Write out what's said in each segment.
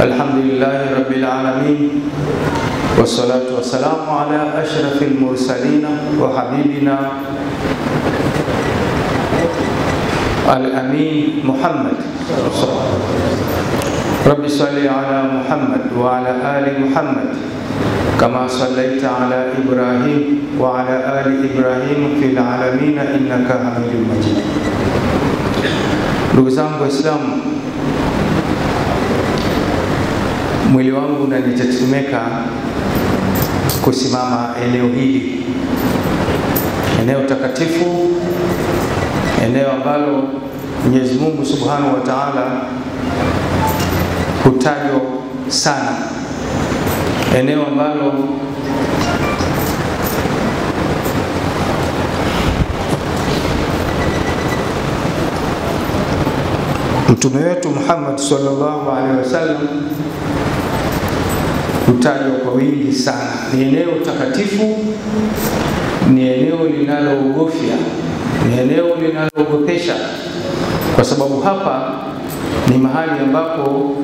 الحمد لله رب العالمين والصلاة والسلام على أشرف المرسلين وحبيبنا الأمين محمد رب صل على محمد وعلى آل محمد كما صليت على إبراهيم وعلى آل إبراهيم في العالمين إنك حميد مجيد Ndugu zangu Waislamu, mwili wangu unanitetemeka kusimama eneo hili, eneo takatifu, eneo ambalo Mwenyezi Mungu Subhanahu wa Ta'ala hutajwa sana, eneo ambalo Mtume wetu Muhammad sallallahu alaihi wasallam hutajwa kwa wingi sana. Ni eneo takatifu, ni eneo linaloogofya, ni eneo linaloogopesha, kwa sababu hapa ni mahali ambapo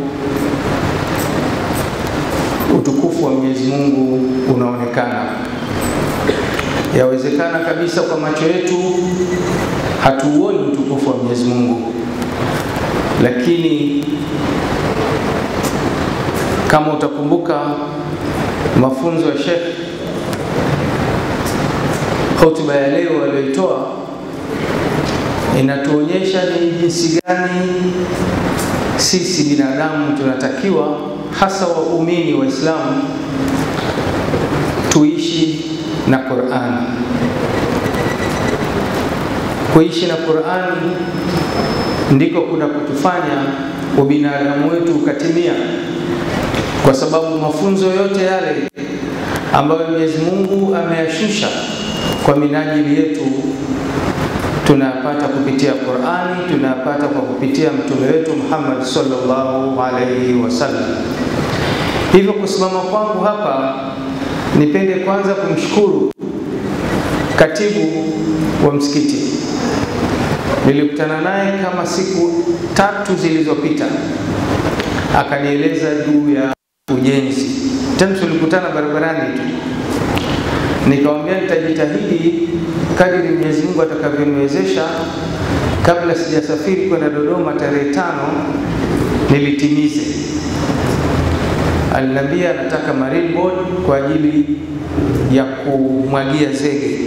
utukufu wa Mwenyezi Mungu unaonekana. Yawezekana kabisa kwa macho yetu hatuuoni utukufu wa Mwenyezi Mungu, lakini kama utakumbuka mafunzo ya Sheikh, hotuba ya leo aliyoitoa inatuonyesha ni jinsi gani sisi binadamu tunatakiwa, hasa waumini Waislamu, tuishi na Qur'an. Kuishi na Qur'an ndiko kuna kutufanya ubinadamu wetu ukatimia, kwa sababu mafunzo yote yale ambayo Mwenyezi Mungu ameyashusha kwa minajili yetu tunayapata kupitia Qur'ani, tunayapata kwa kupitia mtume wetu Muhammad sallallahu alaihi wasallam. Hivyo kusimama kwangu hapa, nipende kwanza kumshukuru katibu wa msikiti. Nilikutana naye kama siku tatu zilizopita, akanieleza juu ya ujenzi. Tena tulikutana barabarani tu, nikamwambia nitajitahidi kadiri Mwenyezi Mungu atakavyoniwezesha, kabla sijasafiri kwenda Dodoma tarehe tano nilitimize. Aliniambia anataka marine board kwa ajili ya kumwagia zege.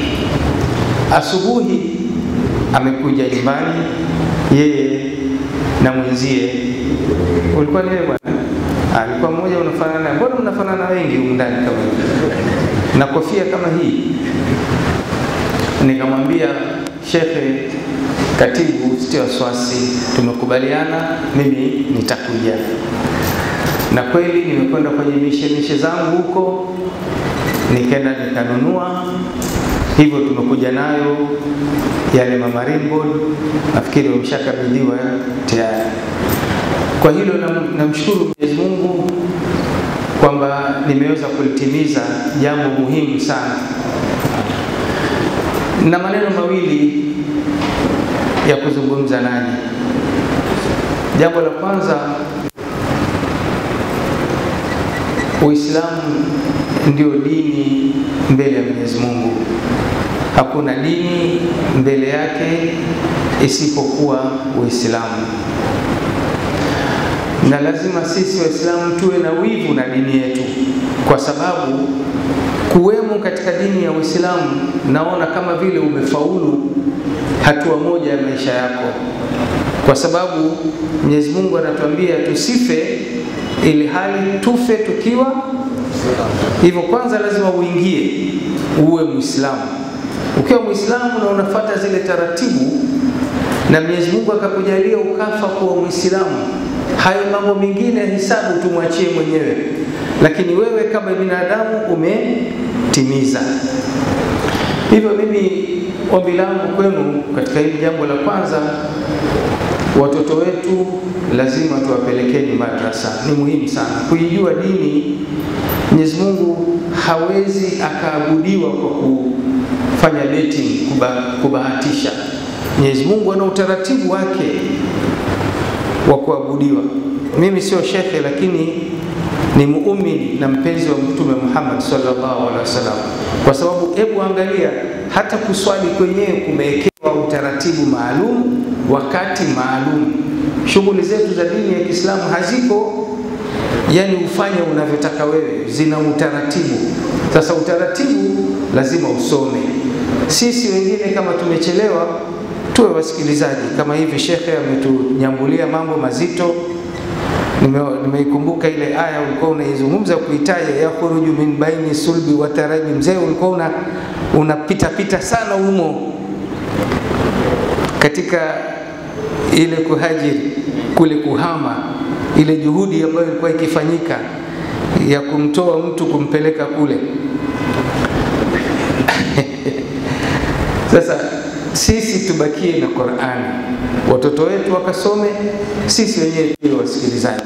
Asubuhi amekuja nyumbani yeye na mwenzie, ulikuwa ni wewe bwana? Alikuwa mmoja, unafanana. Mbona mnafanana wengi humu ndani kama hivi na kofia kama hii? Nikamwambia shekhe, katibu, sitie wasiwasi, tumekubaliana, mimi nitakuja. Na kweli nimekwenda kwenye mishemishe zangu huko, nikaenda nikanunua hivyo tumekuja nayo yale marine board, nafikiri wameshakabidhiwa tayari. Kwa hilo namshukuru na Mwenyezi Mungu kwamba nimeweza kulitimiza jambo muhimu sana, na maneno mawili ya kuzungumza nanyi. Jambo la kwanza, Uislamu ndio dini mbele ya Mwenyezi Mungu. Hakuna dini mbele yake isipokuwa Uislamu, na lazima sisi Waislamu tuwe na wivu na dini yetu, kwa sababu kuwemo katika dini ya Uislamu naona kama vile umefaulu hatua moja ya maisha yako, kwa sababu Mwenyezi Mungu anatuambia tusife ili hali tufe tukiwa hivyo. Kwanza lazima uingie uwe Muislamu. Ukiwa Muislamu na unafuata zile taratibu na Mwenyezi Mungu akakujalia ukafa kuwa Muislamu, hayo mambo mengine ya hisabu tumwachie mwenyewe, lakini wewe kama binadamu umetimiza. Hivyo mimi ombi langu kwenu katika hili jambo la kwanza, watoto wetu lazima tuwapelekeni madrasa. Ni muhimu sana kuijua dini. Mwenyezi Mungu hawezi akaabudiwa kwa kufanya betting, kuba, kubahatisha. Mwenyezi Mungu ana utaratibu wake wa kuabudiwa. mimi sio shekhe, lakini ni muumini na mpenzi wa Mtume Muhammad sallallahu alaihi wasallam, kwa sababu hebu angalia, hata kuswali kwenyewe kumewekewa utaratibu maalum, wakati maalum. Shughuli zetu za dini ya Kiislamu haziko yani ufanye unavyotaka wewe, zina utaratibu. Sasa utaratibu lazima usome. Sisi wengine kama tumechelewa, tuwe wasikilizaji. Kama hivi shekhe ametunyambulia mambo mazito, nimeikumbuka nime ile aya ulikuwa unaizungumza kuitaja, yakhruju min baini sulbi wa taraji. Mzee ulikuwa una unapita pita sana humo katika ile kuhajiri kule kuhama ile juhudi ambayo ilikuwa ikifanyika ya kumtoa mtu kumpeleka kule. Sasa sisi tubakie na Qur'ani, watoto wetu wakasome, sisi wenyewe tuwe wasikilizaji.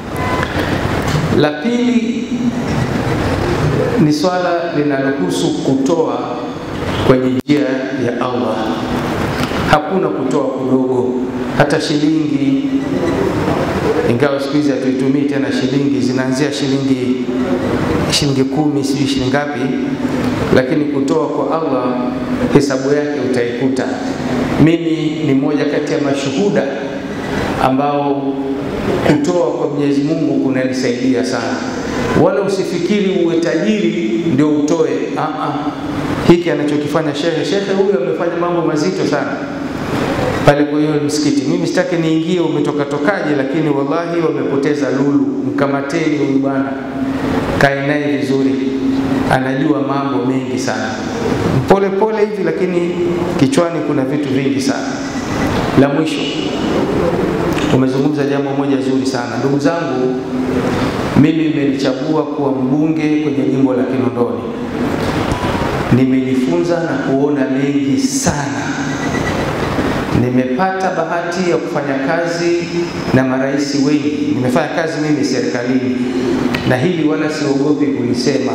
La pili ni swala linalohusu kutoa kwenye njia ya Allah. Hakuna kutoa kudogo, hata shilingi ingawa siku hizi hatuitumii tena shilingi, zinaanzia shilingi shilingi kumi, sijui shilingi ngapi, lakini kutoa kwa Allah hesabu yake utaikuta. Mimi ni mmoja kati ya mashuhuda ambao kutoa kwa Mwenyezi Mungu kunanisaidia sana, wala usifikiri uwe tajiri ndio utoe. Aa, hiki anachokifanya shehe, shehe huyu amefanya mambo mazito sana pale kwa hiyo msikiti. Mimi sitaki niingie umetoka tokaje, lakini wallahi wamepoteza lulu. Mkamateni huyu bwana, kae naye vizuri, anajua mambo mengi sana, pole pole hivi, lakini kichwani kuna vitu vingi sana. La mwisho, umezungumza jambo moja zuri sana ndugu zangu. Mimi nimelichagua kuwa mbunge kwenye jimbo la Kinondoni, nimejifunza na kuona mengi sana nimepata bahati ya kufanya kazi na marais wengi. Nimefanya kazi mimi serikalini, na hili wala siogopi kulisema.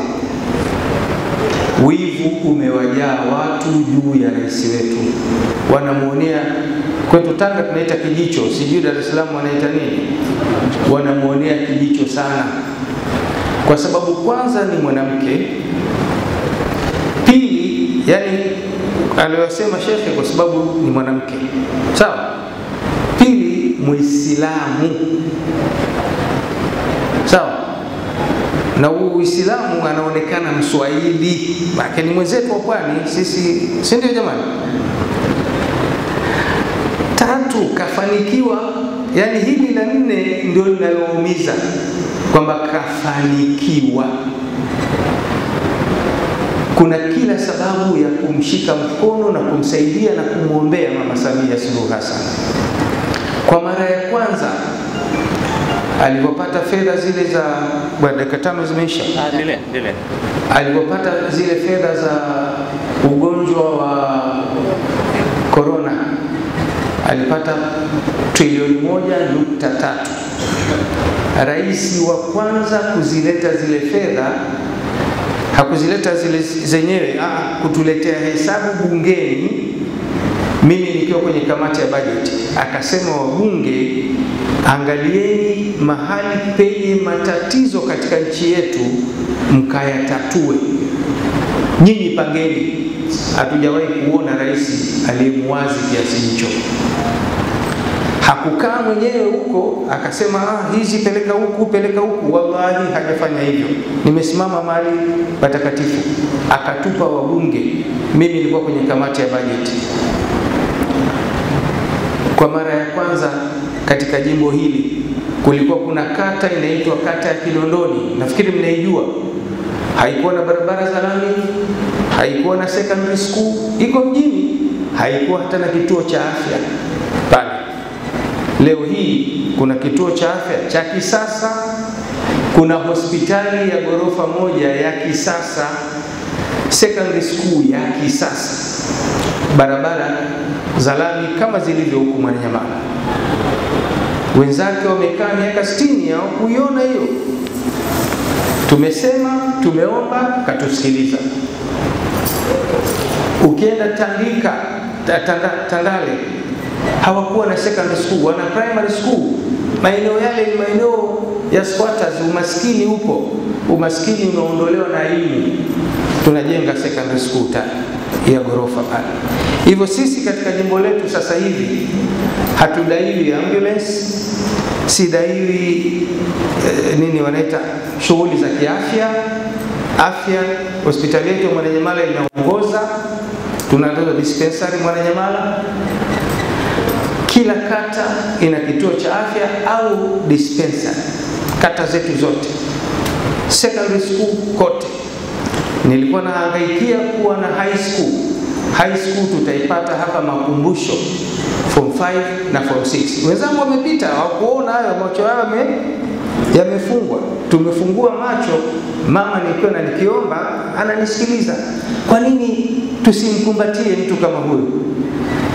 Wivu umewajaa watu juu ya rais wetu, wanamwonea. Kwetu Tanga tunaita kijicho, sijui Dar es Salaam wanaita nini, wanamwonea kijicho sana, kwa sababu kwanza ni mwanamke, pili yani aliyosema shekhe kwa sababu ni mwanamke sawa. Pili, Muislamu sawa, na Uislamu anaonekana Mswahili, maana ni mwenzetu wa pwani sisi, si ndio jamani? Tatu, kafanikiwa. Yani hili la nne ndio linaloumiza kwamba kafanikiwa kuna kila sababu ya kumshika mkono na kumsaidia na kumwombea Mama Samia Suluhu Hassan. Kwa mara ya kwanza alipopata fedha zile za dakika tano zimeisha, alipopata zile fedha za ugonjwa wa korona alipata trilioni moja nukta tatu. Rais wa kwanza kuzileta zile fedha hakuzileta zile zenyewe, ah, kutuletea hesabu bungeni, mimi nikiwa kwenye kamati ya bajeti, akasema wabunge, angalieni mahali penye matatizo katika nchi yetu mkayatatue, nyinyi pangeni. Hatujawahi kuona rais aliyemwazi kiasi hicho. Hakukaa mwenyewe huko akasema ah, hizi peleka huku peleka huku. Wallahi hajafanya hivyo. Nimesimama mahali patakatifu, akatupa wabunge. Mimi nilikuwa kwenye kamati ya bajeti kwa mara ya kwanza katika jimbo hili. Kulikuwa kuna kata inaitwa kata ya Kinondoni, nafikiri mnaijua. Haikuwa na barabara za lami, haikuwa na secondary school, iko mjini, haikuwa hata na kituo cha afya pale. Leo hii kuna kituo cha afya cha kisasa, kuna hospitali ya ghorofa moja ya kisasa, secondary school ya kisasa, barabara za lami kama zilivyo huku Mwananyamala. Wenzake wamekaa miaka 60 hawakuiona hiyo. Tumesema, tumeomba, katusikiliza. Ukienda Tandika, Tanda, Tandale hawakuwa na secondary school, wana primary school Maeneo yale ni maeneo ya squatters, umaskini upo, umaskini umeondolewa na elimu. Tunajenga secondary school tani ya ghorofa pale. Hivyo sisi katika jimbo letu sasa hivi hatudaiwi ambulance, sidaiwi eh, nini wanaita shughuli za kiafya afya. Hospitali yetu ya Mwananyamala inaongoza, tunatoa dispensary Mwananyamala. Kila kata ina kituo cha afya au dispensary, kata zetu zote, secondary school kote. Nilikuwa nahangaikia kuwa na high school. High school tutaipata hapa Makumbusho, form 5 na form 6. Wenzangu wamepita hawakuona hayo, macho yao yame yamefungwa. Tumefungua macho, mama nikiwa na nikiomba ananisikiliza. Kwa nini tusimkumbatie mtu kama huyu?